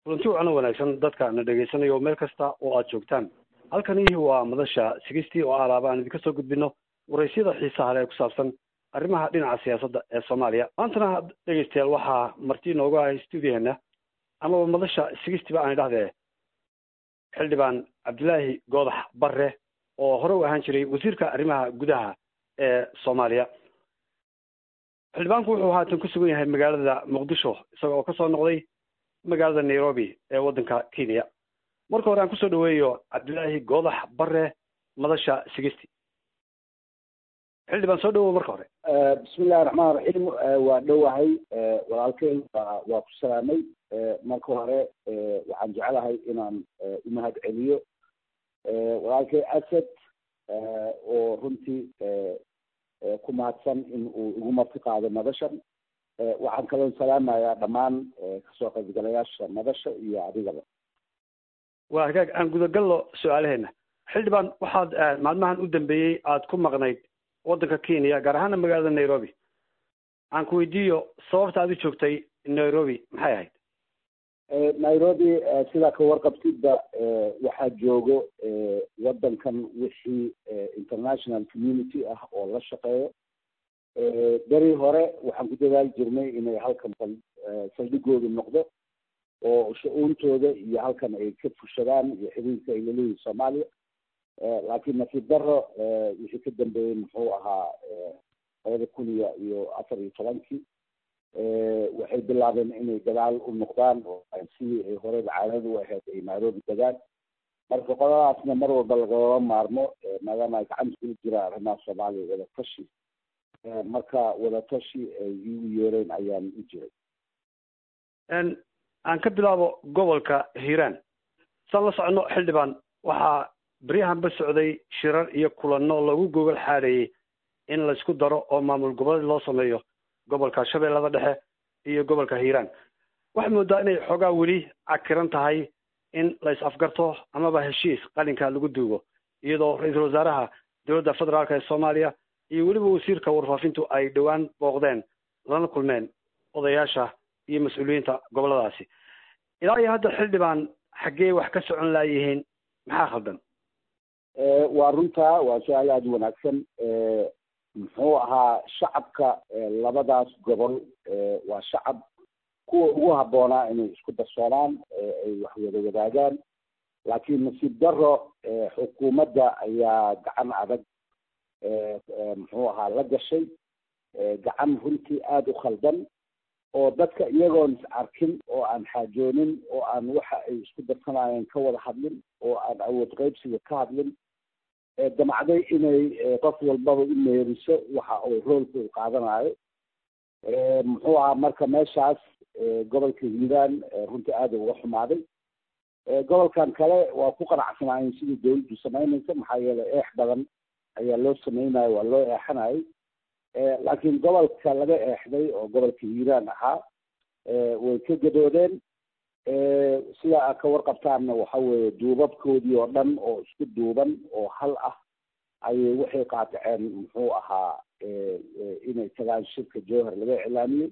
runti wacno wanaagsan dadka na dhegaysanayo meel kasta oo aad joogtaan halkani waa madasha sigistii oo alaaba aan idinka soo gudbino waraysyada xiisaha leh ee ku saabsan arrimaha dhinaca siyaasadda ee soomaaliya maantana dhegaystayaal waxaa marti inoogu ahay stuudiyaheena amaba madasha sigistiba aan idhahdee xildhibaan cabdilaahi goodax barre oo hore u ahaan jiray wasiirka arrimaha gudaha ee soomaaliya xildhibaanku wuxuu haatan ku sugan yahay magaalada muqdisho isaga oo kasoo noqday magaalada nairobi ee waddanka kenya marka hore aan kusoo dhaweeyo cabdilaahi goodax barre madasha sigisti xildhibaan soo dhawow marka hore bismi illahi raxmaan raxiim waa dhowahay walaalkeen waa ku salaamay marka hore waxaan jeclahay inaan umahad celiyo walaalkey asad oo runtii ku mahadsan in uu igu marti qaado madashan waxaan kaloo salaamayaa dhammaan kasoo qaybgalayaasha madasha iyo adigaba waa hagaag aan gudagalno su-aalaheena xildhibaan waxaad maalmahan u dambeeyey aada ku maqnayd waddanka kenya gaar ahaana magaalada nairobi aan ku weydiiyo sababta aad u joogtay nairobi maxay ahayd nairobi sidaa ka warqabtidba waxaa joogo waddankan wixii international community ah oo la shaqeeyo beri hore waxaan ku dadaali jirnay inay halkan saldhigoodu noqdo oo sha-uuntooda iyo halkan ay ka fushadaan iyo xiriirka ay laleeyihin soomaaliya laakiin nasiib daro wixii ka dambeeyey muxuu ahaa labada kun iyo iyo afar iyo tobankii waxay bilaabeen inay gadaal u noqdaan oo sidii ay horeba caadada u ahayd ay nairobi degaan marka qoladaasna mar walba lagama maarmo maadaama ay gacanta kula jiraan arrimaha soomaaliya wadatashi marka wadatashi ay igu yeereen ayaan u jiray aan ka bilaabo gobolka hiiraan saan la socono xildhibaan waxaa beryahanba socday shirar iyo kulanno lagu gogol xaadhayey in laysku daro oo maamul goboleed loo sameeyo gobolka shabeellada dhexe iyo gobolka hiiraan waxay moodaa inay xoogaa weli cakiran tahay in la is afgarto amaba heshiis qalinka lagu duugo iyadoo ra-iisul wasaaraha dowladda federaalk ee soomaaliya iyo weliba wasiirka warfaafintu ay dhowaan booqdeen lana kulmeen odayaasha iyo mas-uuliyiinta gobolladaasi ilaa iyo hadda xildhibaan xaggee wax ka socon laayihiin maxaa khaldan waa runtaa waa su-aal aada u wanaagsan muxuu ahaa shacabka labadaas gobol waa shacab kuwa ugu habboonaa inay isku darsoonaan ay wax wada wadaagaan laakiin nasiib daro xukuumadda ayaa gacan adag muxuu ahaa la gashay gacan runtii aada u khaldan oo dadka iyagoon is arkin oo aan xaajoonin oo aan waxa ay isku darsanayeen ka wada hadlin oo aan awood qaybsiga ka hadlin damacday inay qof walbaba u meeriso waxa uu roolka u qaadanayo muxuu ahaa marka meeshaas gobolka hiiraan runtii aada uga xumaaday gobolkan kale waa ku qanacsanaayeen sidii dawladdu samaynaysa maxaa yeelay eex badan ayaa loo sameynayo waa loo eexanayo laakiin gobolka laga eexday oo gobolka hiiraan ahaa way ka gadoodeen sida aad ka warqabtaanna waxa weeye duubabkoodii oo dhan oo isku duuban oo hal ah ayay waxay qaadaceen muxuu ahaa inay tagaan shirka jowhar laga iclaamiyey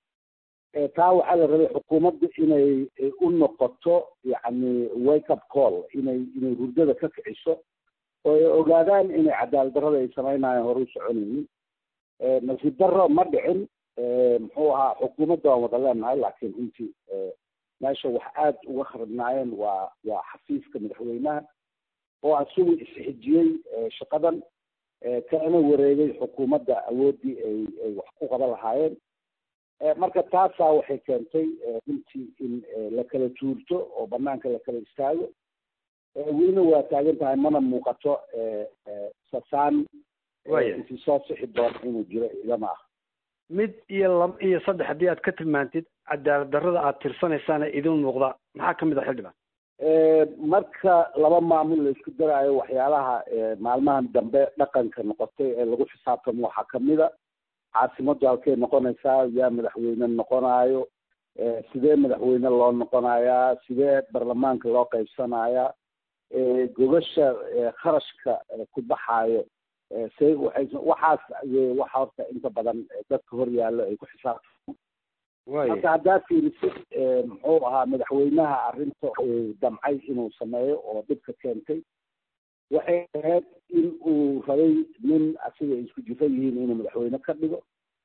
taa waxaa la rabay xukuumadda inay u noqoto yacni wake up call inay inay hurdada ka kiciso oo ay ogaadaan inay cadaalad darrada ay sameynayaan hore u soconaynin nasiib darro ma dhicin muxuu ahaa xukuumadda waan wada leenahay laakiin runtii meesha wax aada uga kharibnaayeen waa waa xafiiska madaxweynaha oo asigu isxijiyey shaqadan kana wareegay xukuumadda awooddii ay ay wax ku qaban lahaayeen marka taasaa waxay keentay runtii in la kala tuurto oo banaanka la kala istaago welina waa taagan tahay mana muuqato sasaan intii soo sixi doona inuu jiro igama ah mid iyo laba iyo saddex haddii aad ka tilmaantid cadaalad darrada aad tirsanaysaana idin muuqda maxaa kamid ah xildhibaan marka laba maamul la isku daraayo waxyaalaha maalmahan dambe dhaqanka noqotay ee lagu xisaabtamo waxaa kamida caasimaddu halkay noqonaysaa yaa madaxweyne noqonayo sidee madaxweyne loo noqonayaa sidee baarlamaanka loo qaybsanayaa gogasha kharashka ku baxaayo say waxay waxaas waxa horta inta badan dadka hor yaallo ay ku xisaabtamo marka haddaa fiirisid muxuu ahaa madaxweynaha arrinta uu damcay inuu sameeyo oo dhibka keentay waxay ahayd in uu rabay nin asiga ay isku jifa yihiin inuu madaxweyne ka dhigo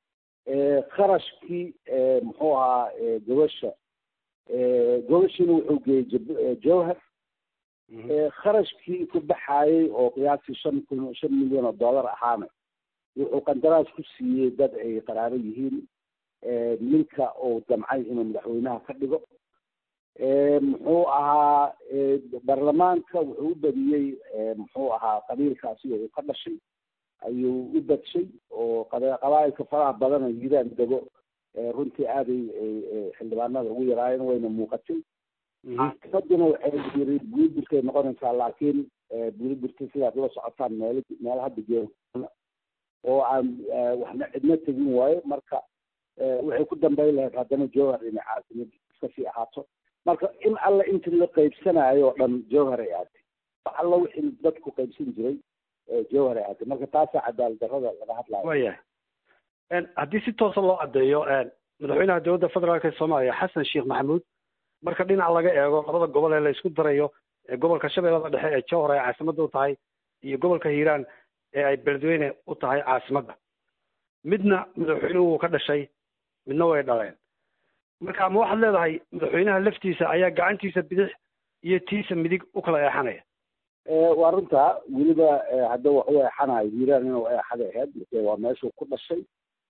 kharashkii muxuu ahaa gobasha gobashiina wuxuu geeyey jowhar kharashkii ku baxaayey oo qiyaastii shan kun shan milyan oo dollar ahaana wuxuu qandaraas ku siiyey dad ay qaraaro yihiin ninka uu damcay inuu madaxweynaha ka dhigo muxuu ahaa baarlamaanka wuxuu u badiyey muxuu ahaa qabiilka asiga uu ka dhashay ayuu u badshay oo qabaa'ilka faraha badan oo hiiraan dego runtii aaday xildhibaanada ugu yaraayeen wayna muuqatay caafimaduna waxay yiri buliburkay noqonaysaa laakiin buliburka sidaad ula socotaan meel meel hadda jee oo aan waxna cidna tegin waayo marka waxay ku dambayn lahayd haddana jowhar inay caasimad iska sii ahaato marka in alla intii la qaybsanayo oo dhan jowhar ay aatay wax alla wixii dadku qaybsan jiray jowhar ay aatay marka taasaa cadaalad darrada laga hadlayo wayahay haddii si toosa loo caddeeyo madaxweynaha dowladda federaalk ee soomaaliya xasan sheekh maxamuud marka dhinac laga eego labada gobol ee la isku darayo ee gobolka shabeellada dhexe ee jowhar ay caasimadda u tahay iyo gobolka hiiraan ee ay beledweyne u tahay caasimadda midna madaxweynuhu wuu ka dhashay midna way dhaleen marka ma waxaad leedahay madaxweynaha laftiisa ayaa gacantiisa bidix iyo tiisa midig u kala eexanaya waa runtaa weliba hadda wax u eexanayo hiiraan inuu eexaday ahayd marke waa meeshuu ku dhashay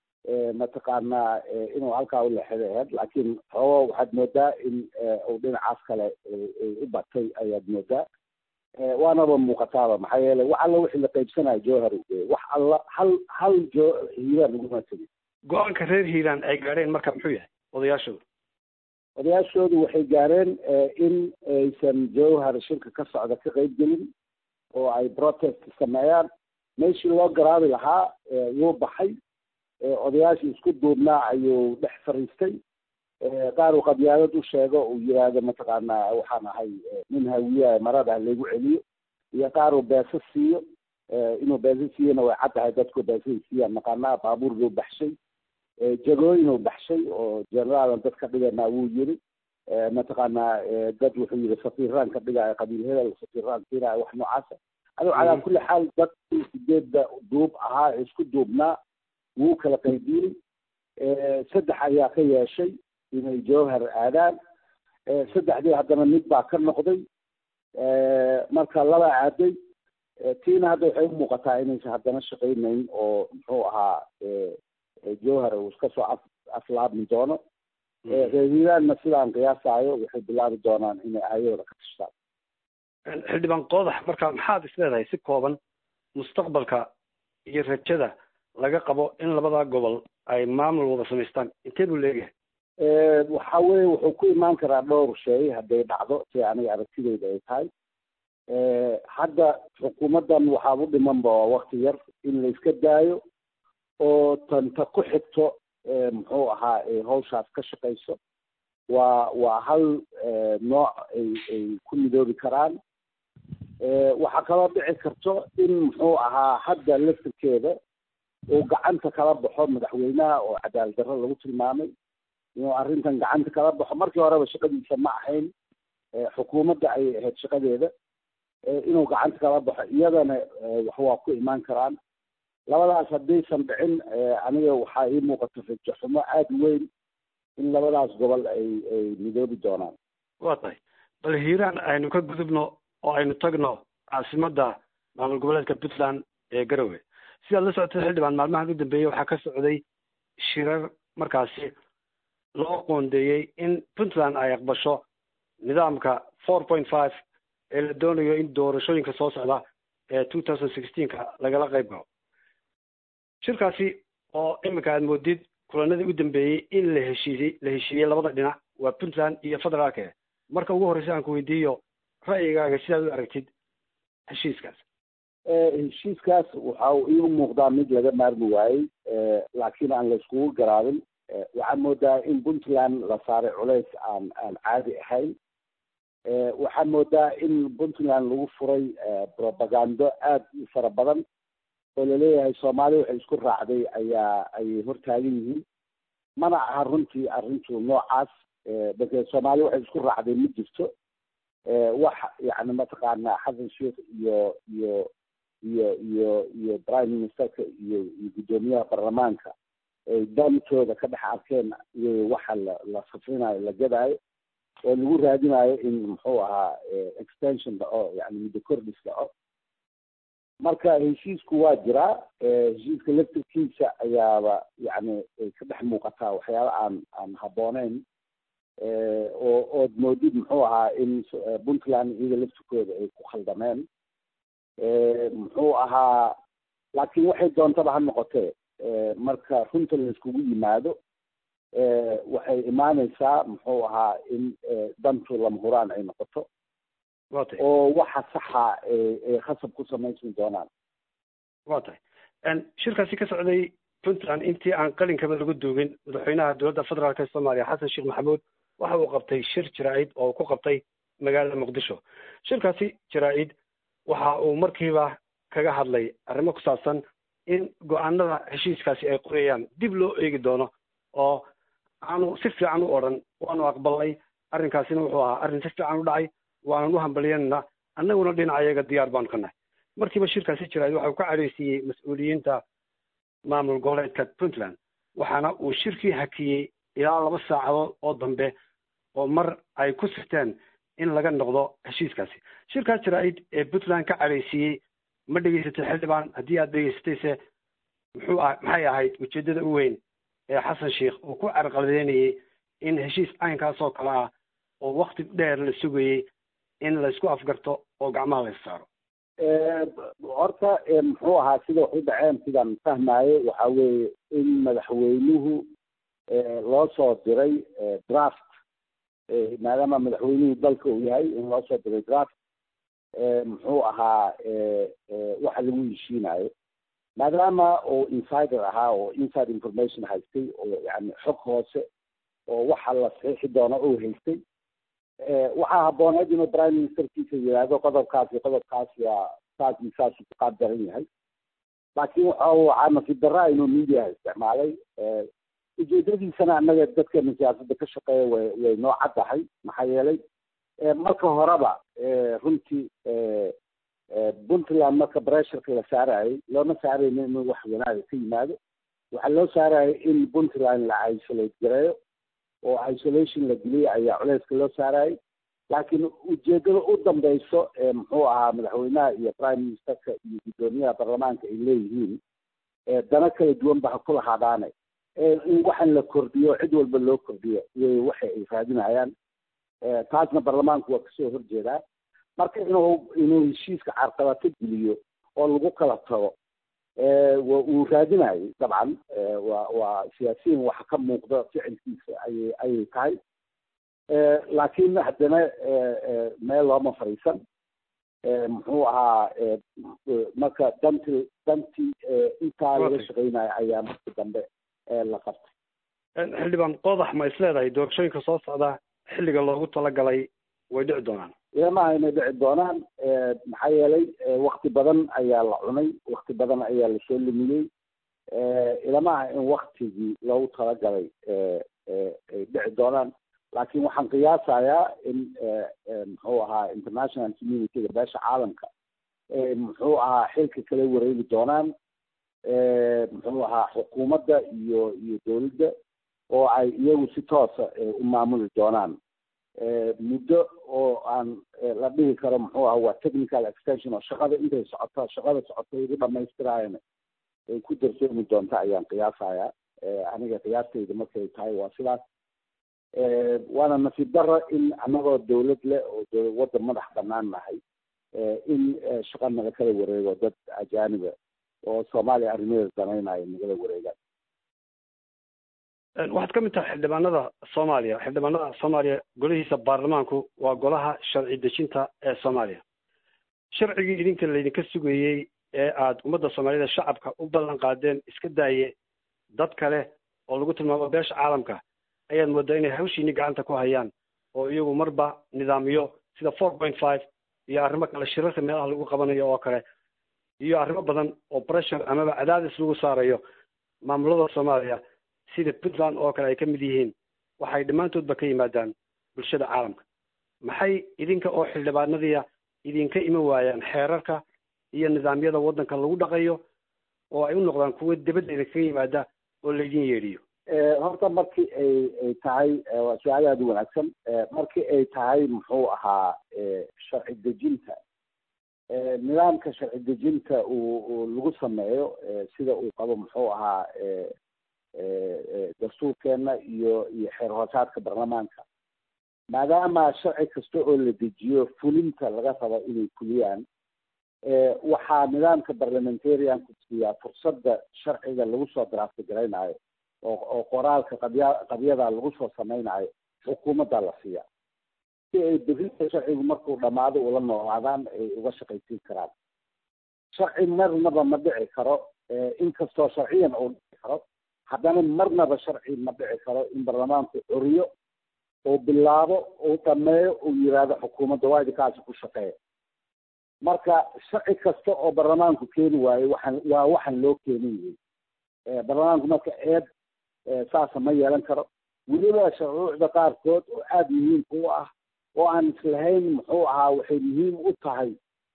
mataqaanaa inuu halkaa u leexaday ahayd laakiin xoogo waxaad moodaa in uu dhinacaas kale u batay ayaad moodaa waanaba muuqataaba maxaa yeelay wax alla wixii la qaybsanayo jowhar wax alla hal hal jo hiiraan uguma tegin go-aanka reer hiiraan ay gaadheen marka muxuu yahay odayaashooda odayaashoodu waxay gaareen in aysan jowhar shirka ka socda ka qayb gelin oo ay protest sameeyaan meeshii loo garaabi lahaa wuu baxay odayaashii isku duubnaa ayuu dhex fariistay qaar uu qabyaalad u sheego uu yiraahdo mataqaanaa waxaan ahay nin hawiyaha marada laygu celiyo iyo qaar uu beeso siiyo inuu beeso siiyona way cad tahay dadku beesay siiyaan naqaanaa baabuurguu baxshay jagooyinuu baxshay oo generaalan dad ka dhiganaa wuu yiri mataqaanaa dad wuxuu yiri safiiraan ka dhigaayo qabiil hebel safiiraan siinaayo wax noocaasa aduu calaa kulli xaal dadkii sideedda duub ahaa ee isku duubnaa wuu kala qaybiyey saddex ayaa ka yeeshay inay jowhar aadaan saddexdii haddana mid baa ka noqday marka laba aaday tiina hadda waxay u muuqataa inaysan haddana shaqaynayn oo muxuu ahaa jowhar uu iska soo af aflaabmi doono reer hiiraanna sidaan qiyaasaayo waxay bilaabi doonaan inay aayadooda ka tashtaan xildhibaan qoodax marka maxaad is leedahay si kooban mustaqbalka iyo rajada laga qabo in labada gobol ay maamul wada samaystaan intee buu leeyahay waxa weye wuxuu ku imaan karaa dhowr shay hadday dhacdo si aniga aragtideyda ay tahay hadda xukuumaddan waxaaba u dhimanba waa wakti yar in la iska daayo oo tanta ku xigto muxuu ahaa hawshaas ka shaqayso waa waa hal nooc ay ay ku midoobi karaan waxaa kaloo dhici karto in muxuu ahaa hadda laftirkeeda uu gacanta kala baxo madaxweynaha oo cadaalad darro lagu tilmaamay inuu arrintan gacanta kala baxo markii horeba shaqadiisa ma ahayn xukuumadda ayay ahayd shaqadeeda inuu gacanta kala baxo iyadana wax waa ku imaan karaan labadaas haddaysan dhicin aniga waxaa ii muuqato rajo xumo aada weyn in labadaas gobol ay ay midoobi doonaan waa tahay bal hiiraan aynu ka gudubno oo aynu tagno caasimadda maamul goboleedka puntland ee garowe sidaad la socotay xildhibaan maalmahan u dambeeyey waxaa ka socday shirar markaasi loo qoondeeyey in puntland ay aqbasho nidaamka four point five ee la doonayo in doorashooyinka soo socda ee two thousand sixteenka lagala qayb galo shirkaasi oo iminka aad moodid kulanadii u dambeeyey in la heshiiyey la heshiiyey labada dhinac waa puntland iyo federaalke marka ugu horreysa aan ku weydiiyo ra'yigaaga sidaad u aragtid heshiiskaas heshiiskaas waxa uu iigu muuqdaa mid laga maarmi waayey laakiin aan la iskugu garaabin waxaan moodaa in puntland la saaray culays aan aan caadi ahayn waxaan moodaa in puntland lagu furay propagando aada u fara badan oo laleeyahay soomaali waxay isku raacday ayaa ayay hortaagan yihiin mana aha runtii arrintu noocaas marka soomaali waxay isku raacday ma jirto wax yani mataqaana xasan sheikh iyo iyo iyo iyo iyo prime ministerka iyo iyo guddoomiyaha baarlamaanka ay dantooda ka dhex arkeen iyo waxa la la safrinayo la gadaayo oo lagu raadinayo in muxuu ahaa extension dhaco yani muddo kordhis dhaco marka heshiisku waa jiraa heshiiska laftirkiisa ayaaba yani ka dhex muuqataa waxyaaba aan aan habbooneyn oo ood moodid muxuu ahaa in puntland iyada laftirkooda ay ku khaldameen muxuu ahaa laakiin waxay doontaba ha noqotee marka runta la iskugu yimaado waxay imaaneysaa muxuu ahaa in dantu lama huraan ay noqoto wa tahay oo waxa saxa ay khasab ku samaysan doonaan wa tahay shirkaasi ka socday puntland intii aan qalinkaba lagu duugin madaxweynaha dowladda federaalk ee soomaaliya xasan sheekh maxamuud waxa uu qabtay shir jaraa-id oo ku qabtay magaalada muqdisho shirkaasi jaraa-id waxa uu markiiba kaga hadlay arrimo ku saabsan in go-aanada heshiiskaasi ay qorayaan dib loo eegi doono oo aanu si fiican u odhan waanu aqbalnay arrinkaasina wuxuu ahaa arrin si fiican u dhacay waanan u hambalyanana annaguna dhinacayaga diyaar baanu ka nahay markiiba shirkaasi jiraay waxa uu ka cadhaysiiyey mas-uuliyiinta maamul goboleedka puntland waxaana uu shirkii hakiyey ilaa laba saacadood oo dambe oo mar ay ku sirteen in laga noqdo heshiiskaasi shirkaas jaraa-id ee puntland ka cadhaysiiyey ma dhegeysatay xildhibaan haddii aad dhegeysatayse muxuu ah maxay ahayd ujeeddada u weyn ee xasan sheikh uu ku carqaladeynayey in heshiis caynkaas oo kale ah oo wakti dheer la sugayey in laysku afgarto oo gacmaha la issaaro horta muxuu ahaa sida wax u dhaceen sidaan fahmaayo waxa weeye in madaxweynuhu loo soo diray draft maadaama madaxweynuhu dalka uu yahay in loo soo diray draft muxuu ahaa waxa lagu heshiinayo maadaama oo insider ahaa oo inside information haystay oo yani xog hoose oo waxa la saxiixi doono uu haystay waxaa habbooneed inuu prime ministerkiisa yidhaahdo qodobkaas iyo qodobkaas waa saas iyo saasuu ku qaab daran yahay laakiin waxa waxaa nasiib daraa inuu mediaha isticmaalay ujeedadiisana annaga dadkana siyaasadda ka shaqeeya way way noo caddahay maxaa yeelay marka horeba runtii puntland marka bressurka la saarayay looma saarayno inuu wax wanaaga ka yimaado waxaa loo saarayay in puntland la isolate gareeyo oo isolation la geliyay ayaa culeyska loo saarayay laakiin ujeedada u dambeyso muxuu ahaa madaxweynaha iyo prime ministerka iyo guddoomiyaha baarlamaanka ay leeyihiin dana kala duwan ba ha ku lahaadaane in waxan la kordhiyo cid walba loo kordhiyo way waxa ay raadinayaan taasna baarlamaanku waa kasoo horjeedaa marka inuu inuu heshiiska carqabato geliyo oo lagu kala tago uu raadinayo dabcan waa waa siyaasiyiin waxa ka muuqda ficilkiisa ayay ayay tahay laakiin haddana meel looma fariisan muxuu ahaa marka danti dantii intaa laga shaqeynayo ayaa markii dambe la qabtay xildhibaan qodax ma is leedahay doorashooyinka soo socda xilliga loogu talagalay way dhici doonaan ilamaha inay dhici doonaan maxaa yeelay wakti badan ayaa la cunay wakti badan ayaa lasoo lumiyey ilamaha in waktigii loogu talagalay ay dhici doonaan laakiin waxaan qiyaasayaa in muxuu ahaa international communityga beesha caalamka muxuu ahaa xilka kala wareegi doonaan muxuu ahaa xukuumadda iyo iyo dowladda oo ay iyagu si toosa u maamuli doonaan muddo oo aan la dhihi karo muxuu aha waa technical extension oo shaqada intay socoto shaqada socoto igu dhamaystiraayana ay ku darsoomi doonta ayaan qiyaasayaa aniga qiyaastayda markay tahay waa sidaas waana nasiib daro in annagoo dawlad leh oo waddan madax banaan nahay in shaqa naga kala wareego dad ajaaniba oo soomaaliya arrimaheeda danaynayo nagala wareegaan waxaad ka mid tahay xildhibaanada soomaaliya xildhibaanada soomaaliya golihiisa baarlamaanku waa golaha sharci dejinta ee soomaaliya sharcigii idinka laydinka sugayey ee aada ummadda soomaaliyada shacabka u ballan qaadeen iska daaye dad kale oo lagu tilmaamo beesha caalamka ayaad moodaa inay hawshiini gacanta ku hayaan oo iyagu marba nidaamyo sida four point five iyo arrimo kale shirarka meelaha lagu qabanayo oo kale iyo arrimo badan oo pressure amaba cadaadis lagu saarayo maamulada soomaaliya sida puntland oo kale ay ka mid yihiin waxay dhammaantoodba ka yimaadaan bulshada caalamka maxay idinka oo xildhibaanadiia idinka iman waayaan xeerarka iyo nidaamyada waddanka lagu dhaqayo oo ay u noqdaan kuwo dibadda idinkaga yimaada oo laydin yeedhiyo horta markii ay ay tahay waa su-aal aada u wanaagsan markii ay tahay muxuu ahaa sharci dejinta nidaamka sharci dejinta uu lagu sameeyo sida uu qabo muxuu ahaa dastuurkeena iyo iyo xeer hoosaadka baarlamaanka maadaama sharci kasta oo la dejiyo fulinta laga rabo inay fuliyaan waxaa nidaamka parliamentarianku siiyaa fursadda sharciga lagu soo draafti garaynayo oo oo qoraalka qabya qabyada lagu soo samaynayo xukuumadda la siiya si ay berinta sharcigu markuu dhamaado ula noolaadaan ay uga shaqaysiin karaan sharci marnaba ma dhici karo inkastoo sharciyan uu dhici karo haddana marnaba sharci ma dhici karo in baarlamaanku curiyo oo bilaabo uu dhameeyo uu yiraahdo xukuumadda waa idinkaasi ku shaqeeya marka sharci kasta oo baarlamaanku keeni waayo waxaan waa waxaan loo keenin yihin baarlamaanku marka eed saasa ma yeelan karo weliba shuruucda qaarkood oo aada muhiimka u ah oo aan islahayn muxuu ahaa waxay muhiim u tahay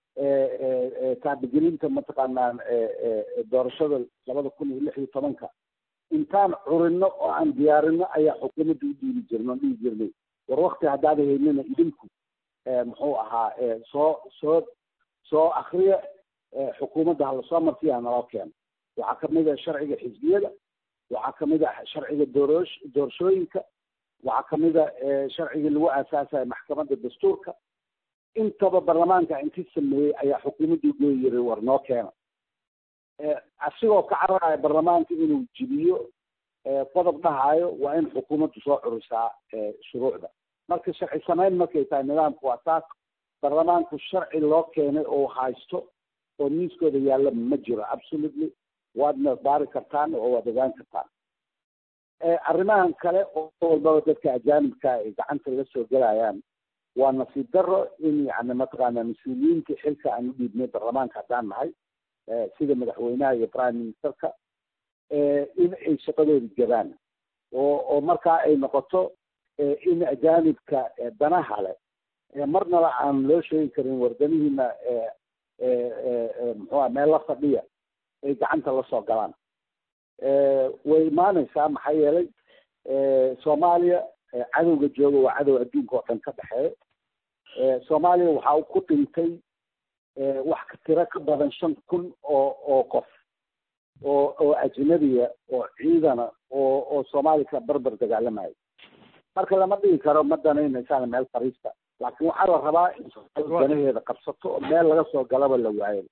taabigelinta mataqaanaa doorashada labada kun iyo lix iyo tobanka intaan curino oo aan diyaarino ayaa xukuumadda u dhiiri jirno dhihi jirnay war wakti haddaada haynina idinku muxuu ahaa soo soo soo akriya xukuumadda halasoo marsiya hanaloo keeno waxaa kamid a sharciga xisbiyada waxaa kamid a sharciga dooroosh doorashooyinka waxaa kamid a sharcigii lagu aasaasayo maxkamadda dastuurka intaba baarlamaanka inti sameeyey ayaa xukuumadda ugoyi yiray war noo keena asigoo ka cararaya baarlamaanka inuu jibiyo qodob dhahayo waa in xukuumaddu soo curisaa shuruucda marka sharci samayn markay tahay nidaamku waa taas baarlamaanku sharci loo keenay oo haysto oo miiskooda yaalla ma jiro absolutely waadna baari kartaan oo waad ogaan kartaan arrimahan kale oo walbaba dadka ajaanibka ay gacanta laga soo gelayaan waa nasiib daro in yani mataqaana mas-uuliyiinta xilka aan u dhiibnay baarlamaanka haddaan nahay sida madaxweynaha iyo prime ministerka in ay shaqadooda jabaan oo oo markaa ay noqoto in ajaanibka danaha leh marnaba aan loo sheegi karin wardanihiina muxuua meel la fadhiya ay gacanta la soo galaan way imaanaysaa maxaa yeelay soomaaliya cadowga jooga waa cadow adduunka oo dhan ka dhexeeya soomaaliya waxaa ku dhintay wax ka tiro ka badan shan kun oo oo qof oo oo ajnabiya oo ciidana oo oo soomaaliya ka barbar dagaalamayo marka lama dhigi karo ma danaynaysaan meel fariista laakiin waxaa la rabaa in danaheeda qabsato oo meel laga soo galaba la waayo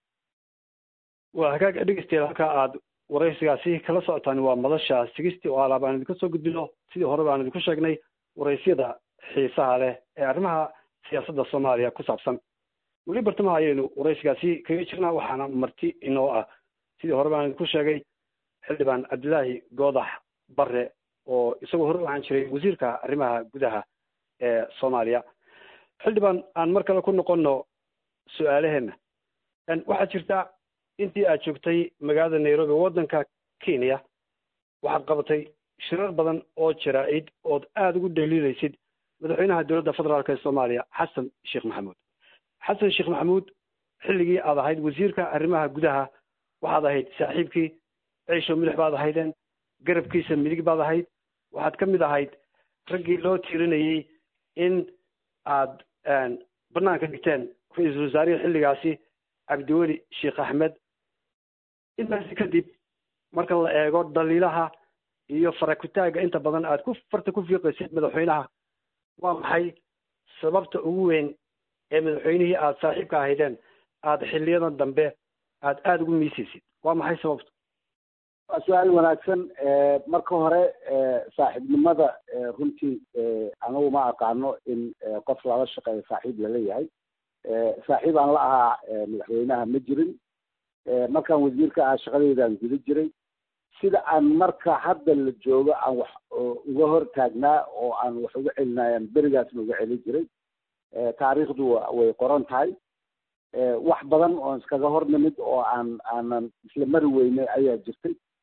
waa hagaag dhegeystayaal halkaa aad waraysigaasi kala socotaan waa madasha sigistii oo alaab aan idinka soo gudbino sidii horeba aan idinku sheegnay waraysyada xiisaha leh ee arrimaha siyaasadda soomaaliya ku saabsan weli bartamaha ayaynu waraysigaasi kaga jirnaa waxaana marti inoo ah sidii horeba aan idinku sheegay xildhibaan cabdilaahi goodax bare oo isagoo hore waxaan jiray wasiirka arrimaha gudaha ee soomaaliya xildhibaan aan mar kale ku noqonno su-aalaheenna waxaa jirta intii aad joogtay magaalada nairobi waddanka kenya waxaad qabatay shirar badan oo jaraa-id ood aada ugu dhaliilaysid madaxweynaha dowladda federaalk ee soomaaliya xasan sheekh maxamuud xasan sheekh maxamuud xilligii aad ahayd wasiirka arrimaha gudaha waxaad ahayd saaxiibkii ciisho milix baad ahaydeen garabkiisa midig baad ahayd waxaad ka mid ahayd raggii loo tiirinayey in aad banaanka dhigteen ra-iisul wasaarihii xilligaasi cabdiweli sheekh axmed intaasi kadib marka la eego dhaliilaha iyo farakutaaga inta badan aad ku farta ku fiiqaysid madaxweynaha waa maxay sababta ugu weyn ee madaxweynihii aada saaxiibka ahaydeen aada xiliyadan dambe aada aada ugu miisaysid waa maxay sababta waa su-aal wanaagsan marka hore saaxiibnimada runtii anigu ma aqaano in qof lala shaqeeyo saaxiib laleeyahay saaxiib aan la ahaa madaxweynaha ma jirin markaan wasiirka ahaa shaqadeydaan guda jiray sida aan marka hadda la joogo aan wax uga hor taagnaa oo aan wax uga celinayaan berigaasna uga celin jiray taariikhdu way qoran tahay wax badan oo iskaga hor nimid oo aan aanan isla mari weynay ayaa jirtay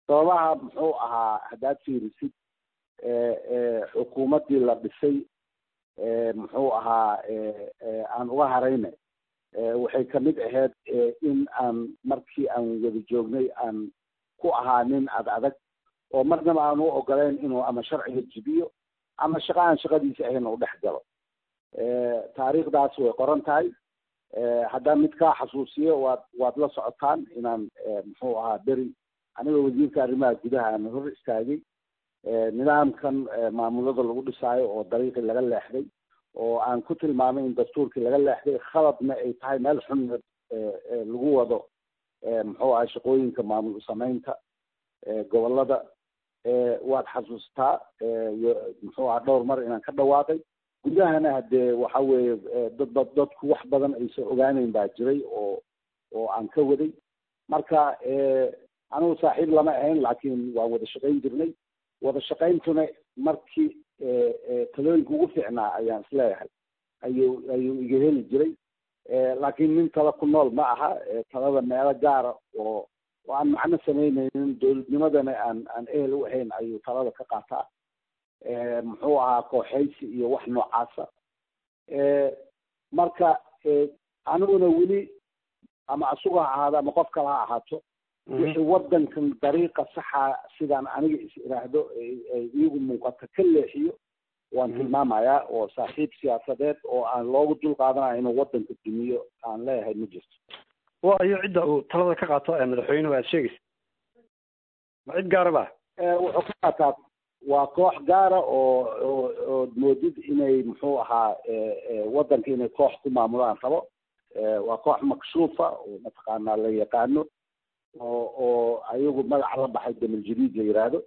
sababaha muxuu ahaa haddaad fiirisid xukuumaddii la dhisay muxuu ahaa aan uga harayna waxay kamid ahayd in aan markii aan wada joognay aan ku ahaa nin ad adag oo marnaba aan u ogolayn inuu ama sharciga jibiyo ama shaqa aan shaqadiisa ahayn u dhex galo taariikhdaas way qoran tahay haddaan mid kaa xasuusiyo waad waad la socotaan inaan muxuu ahaa beri aniga wasiirka arrimaha gudaha aan hor istaagay nidaamkan maamulada lagu dhisaayo oo dariiqii laga leexday oo aan ku tilmaamay in dastuurkii laga leexday khaladna ay tahay meel xun lagu wado muxuu ahay shaqooyinka maamul samaynta gobolada waad xasuustaa muxuu aha dhowr mar inaan ka dhawaaqay gudahana hadee waxa weeye dadba dadku wax badan aysan ogaaneyn baa jiray oo oo aan ka waday marka anigu saaxiib lama ahayn laakiin waan wada shaqayn jirnay wada shaqayntuna markii talooyinka ugu fiicnaa ayaan isleeyahay ayuu ayuu iga heli jiray laakiin nin tala ku nool ma aha talada meelo gaara oo oo aan macno samaynaynin dowladnimadana aan aan ehel u ahayn ayuu talada ka qaataa muxuu ahaa kooxaysi iyo wax noocaasa marka aniguna weli ama asuga ha ahaado ama qof kale ha ahaato wixii wadankan dariiqa saxa sidaan aniga is iraahdo ay iigu muuqato ka leexiyo waan tilmaamayaa oo saaxiib siyaasadeed oo aan loogu dul qaadanayo inuu wadanka dumiyo aan leeyahay ma jirto wa ayo cidda uu talada ka qaato ee madaxweynuhu aad sheegaysa ma cid gaara ba wuxuu ka qaataa waa koox gaara oo oo oo moodid inay muxuu ahaa wadanka inay koox ku maamulaan rabo waa koox makshuufa oo mataqaanaa la yaqaano oo oo ayagu magaca la baxay damal jadiid la yiraahdo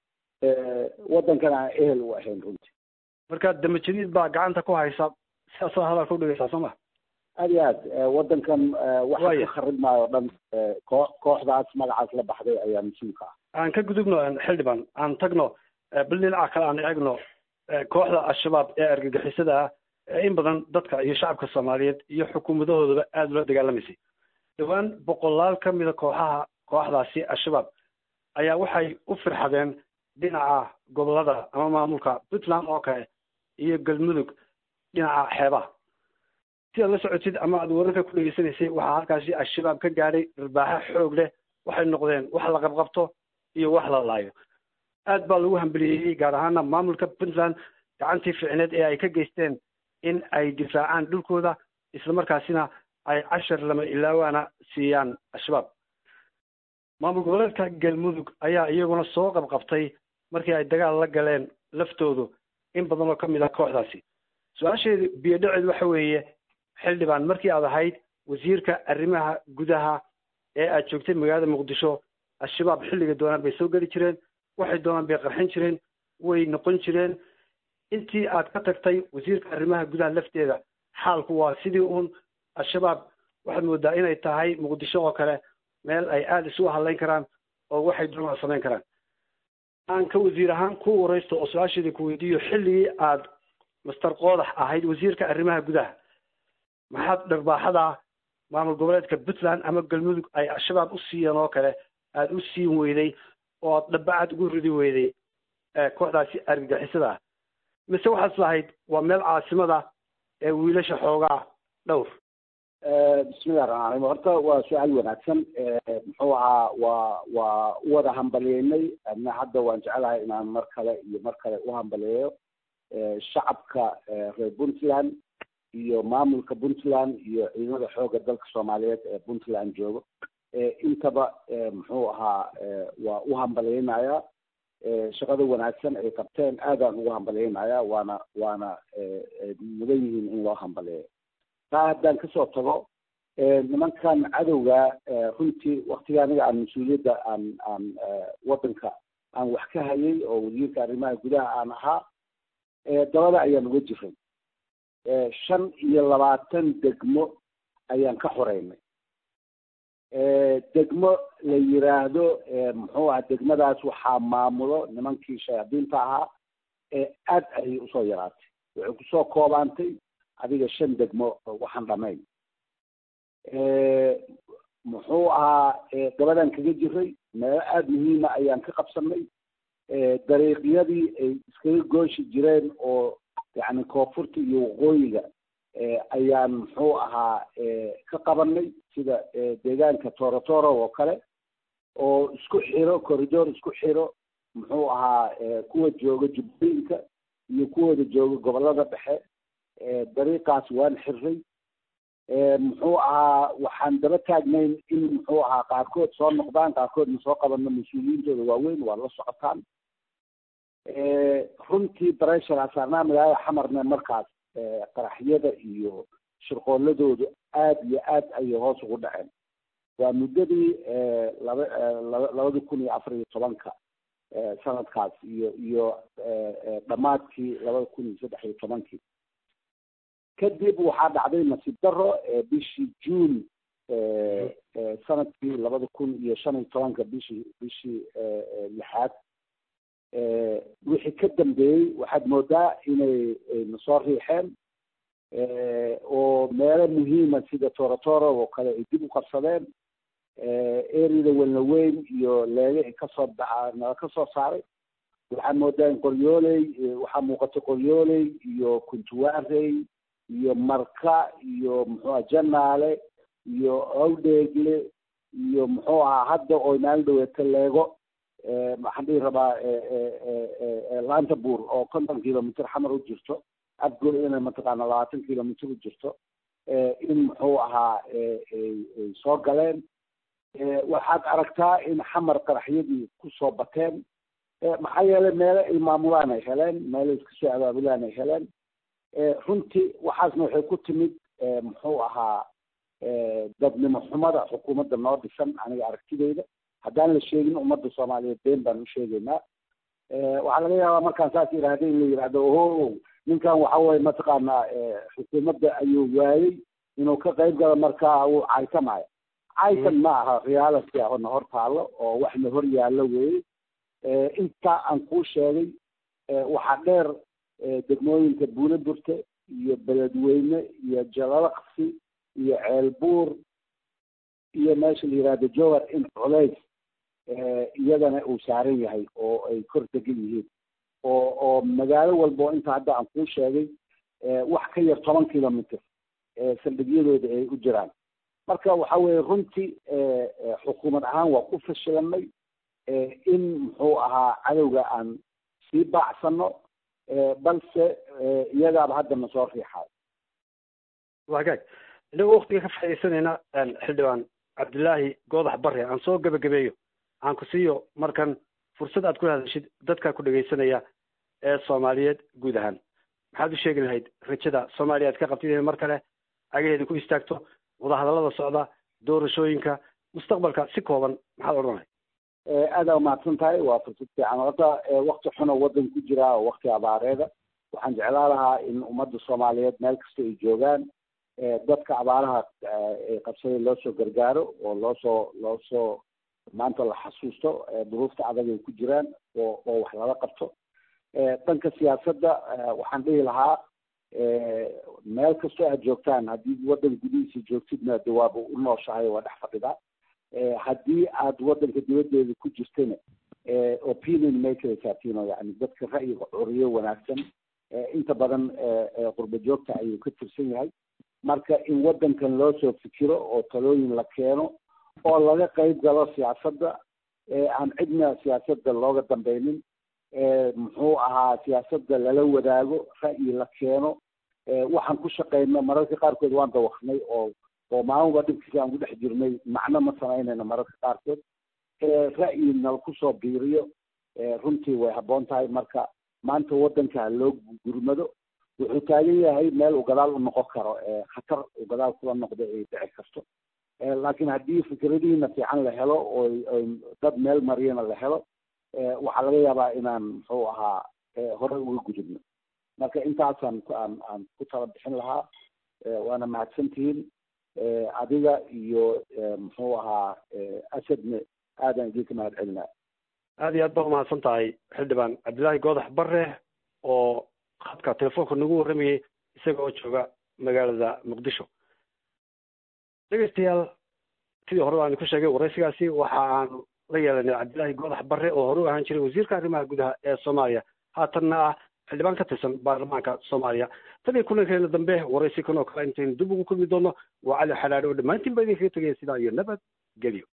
wadankana aan ehel u ahayn runtii marka dama jadiid baa gacanta ku haysa sidaasoo hadalka udhigaysaa soo ma aad iyo aad wadankan waxa ka kharib maayo o dhan koo kooxdaas magacaas la baxday ayaa mas-uulka ah aan ka gudubno xildhibaan aan tagno bal dhinaca kale aan eegno kooxda al-shabaab ee argagixisada ah ee in badan dadka iyo shacabka soomaaliyeed iyo xukuumadahoodaba aada ula dagaalamaysay dhowaan boqolaal ka mida kooxaha kooxdaasi al-shabaab ayaa waxay u firxadeen dhinaca gobolada ama maamulka puntland oo kale iyo galmudug dhinaca xeebaha si aad la socotid ama aad wararka ku dhegeysanaysay waxaa halkaasi al-shabaab ka gaadhay dharbaaxo xoog leh waxay noqdeen wax la qabqabto iyo wax la laayo aad baa lagu hambeliyeeyey gaar ahaana maamulka puntland gacantii ficneed ee ay ka geysteen in ay difaacaan dhulkooda islamarkaasina ay cashar lama ilaawaana siiyaan al-shabaab maamul goboleedka galmudug ayaa iyaguna soo qabqabtay markii ay dagaal la galeen laftoodu in badan oo ka mid ah kooxdaasi su-aasheedu biyo dhaceed waxa weeye xildhibaan markii aad ahayd wasiirka arrimaha gudaha ee aad joogtay magaalada muqdisho al-shabaab xilliga doonaan bay soo geli jireen waxay doonaan bay qarxin jireen way noqon jireen intii aad ka tagtay wasiirka arrimaha gudaha lafteeda xaalku waa sidii uun al-shabaab waxaad moodaa inay tahay muqdisho oo kale meel ay aada isu hadlayn karaan oo waxay doonaan samayn karaan aan ka wasiir ahaan ku waraysto oo su-aasheeda ku weydiiyo xilligii aad master qoodax ahayd wasiirka arrimaha gudaha maxaad dharbaaxada maamul goboleedka puntland ama galmudug ay al-shabaab u siiyeen oo kale aada u siin weyday oo aad dhabacad ugu ridi weyday kooxdaasi argagixisada ah mise waxaad lahayd waa meel caasimada ee wiilasha xoogaa dhowr bismillahi raxmaan raxiim horta waa su-aal wanaagsan muxuu ahaa waa waa u wada hambaliyeynay adna hadda waan jecelahay inaan mar kale iyo mar kale u hambaliyeeyo shacabka reer puntland iyo maamulka puntland iyo ciidamada xooga dalka soomaaliyeed ee puntland joogo intaba muxuu ahaa waa u hambaliyeynayaa shaqada wanaagsan ay qabteen aadaan ugu hambaliyeynayaa waana waana mudan yihiin in loo hambaliyeeyo taa haddaan kasoo tago nimankan cadowga runtii waktiga aniga aan mas-uuliyadda aan aan wadanka aan wax ka hayay oo wasiirka arrimaha gudaha aan ahaa dabada ayaan uga jiray shan iyo labaatan degmo ayaan ka xoreynay degmo la yiraahdo muxuu aha degmadaas waxaa maamulo nimankii shayaadiinta ahaa ee aad ayay usoo yaraatay waxay kusoo koobaantay adiga shan degmo waxaan dhamayn muxuu ahaa gabadaan kaga jiray meelo aada muhiima ayaan ka qabsanay dariiqyadii ay iskaga gooshi jireen oo yacni koonfurta iyo waqooyiga ayaan muxuu ahaa ka qabanay sida deegaanka torotoro oo kale oo isku xiro corridor isku xiro muxuu ahaa kuwa jooga jubbooyinka iyo kuwooda jooga gobolada dhexe dariiqaas waan xirray muxuu ahaa waxaan daba taagnayn in muxuu ahaa qaarkood soo noqdaan qaarkoodna soo qabano mas-uuliyiintooda waaweyn waa la socotaan runtii bareshara saarnaa magaalada xamarne markaas qaraxyada iyo shirqooladoodu aada iyo aad ayay hoos ugu dhaceen waa muddadii laba labada kun iyo afar iyo tobanka sanadkaas iyo iyo dhammaadkii labada kun iyo saddex iyo tobankii kadib waxaa dhacday nasiib daro bishii juun sanadkii labada kun iyo shan iyo tobanka bishii bishii lixaad wixii ka dambeeyey waxaad moodaa inay nasoo riixeen oo meelo muhiima sida torotoro oo kale ay dib u qabsadeen erida welnaweyn iyo leege ay kasoo baxa nala kasoo saaray waxaad moodaa in qoryooley waxaa muuqata qoryooley iyo kuntuwarey iyo marka iyo muxuuha janaale iyo awdheegle iyo muxuu ahaa hadda oo maalin dhaweeta leego waxaan dhihi rabaa laanta buur oo konton kilomitr xamar u jirto afgood inay mataqaana labaatan kilomitr u jirto in muxuu ahaa ay soo galeen waxaad aragtaa in xamar qaraxyadii kusoo bateen maxaa yeelay meelo ay maamulaan ay heleen meelo iskasoo abaabulaan ay heleen runtii waxaasna waxay ku timid muxuu ahaa dadnimo xumada xukuumadda noo dhisan aniga aragtideyda haddaan la sheegin ummadda soomaaliyeed been baan u sheegaynaa waxaa laga yaabaa markaan saas yidhaahda in la yidhahdo oho ninkan waxa weye mataqaanaa xukuumadda ayuu waayey inuu ka qayb galo markaa uu caytamayo caytan ma aha reality ah oo na hor taalo oo wax na hor yaallo weeye intaa aan kuu sheegay waxaa dheer degmooyinka buune burte iyo beledweyne iyo jalalaqsi iyo ceelbuur iyo meesha la yihahdo jowar in culays iyadana uu saaran yahay oo ay kor degan yihiin oo oo magaalo walba oo inta hadda aan kuu sheegay wax ka yar toban kilomitr saldhigyadooda ay u jiraan marka waxa weye runtii xukuumad ahaan waa ku fashilanay in muxuu ahaa cadowga aan sii baacsano balse iyagaaba hadda na soo riixayo wagaag inagoo waktiga ka faaidaysanayna xildhibaan cabdillaahi goodax bare aan soo gebagabeeyo aan ku siiyo markan fursad aad ku hadashid dadkaa ku dhegaysanaya ee soomaaliyeed guud ahaan maxaad u sheegi lahayd rajada soomaaliya aad ka qabtid inay mar kale agaheeda ku istaagto wadahadallada socda doorashooyinka mustaqbalka si kooban maxaad odhan lahayd aada umahadsan tahay waa fursad fiican horta wakti xunoo waddan ku jira oo wakti abaareeda waxaan jeclaan lahaa in ummadda soomaaliyeed meel kasta ay joogaan dadka abaaraha qabsaday loo soo gargaaro oo loosoo loo soo maanta la xasuusto duruufta adag ay ku jiraan oo oo wax lala qabto dhanka siyaasadda waxaan dhihi lahaa meel kastoo aad joogtaan haddii waddan gudihiisa joogtidna de waaba u nooshahay waa dhex fadhidaa haddii aad waddanka dibaddeeda ku jirtana opinion makers atino yani dadka ra'yiga curiyo wanaagsan inta badan qurba joogta ayuu ka tirsan yahay marka in waddankan loo soo fikiro oo talooyin la keeno oo laga qayb galo siyaasadda aan cidna siyaasadda looga dambeynin muxuu ahaa siyaasadda lala wadaago ra'yi la keeno waxaan ku shaqeyno mararka qaarkood waan dawaqnay oo oo maalinba dhibkiisa aan ku dhex jirnay macno ma samaynayno mararka qaarkood ra'yi nal kusoo biiriyo runtii way habboon tahay marka maanta waddanka loo gurmado wuxuu taagan yahay meel uu gadaal u noqon karo khatar uu gadaal kula noqdo ay dhici karto laakiin haddii fikradihiina fiican la helo oo dad meel mariyana la helo waxaa laga yaabaa inaan muxuu ahaa hore uga gudubno marka intaasaan aan aan ku tala bixin lahaa waana mahadsantihiin adiga iyo muxuu ahaa asadne aadaan idinka mahad celinaa aada iyo aad baa umahadsan tahay xildhibaan cabdillaahi goodax bare oo khadka telefoonka nagu warramayay isaga oo jooga magaalada muqdisho dhegeystayaal sidii hore aan ku sheegay waraysigaasi waxa aanu la yeelanay cabdilaahi goodax barre oo hore u ahaan jiray wasiirka arrimaha gudaha ee soomaaliya haatanna ah xildhibaan ka tirsan baarlamaanka soomaaliya tan iyo kulankeena dambe waraysi kan oo kale intaynu dib ugu kulmi doono waa cali xalaadhe oo dhammaantiin ba idinkaga tegaya sidaa iyo nabad gelyo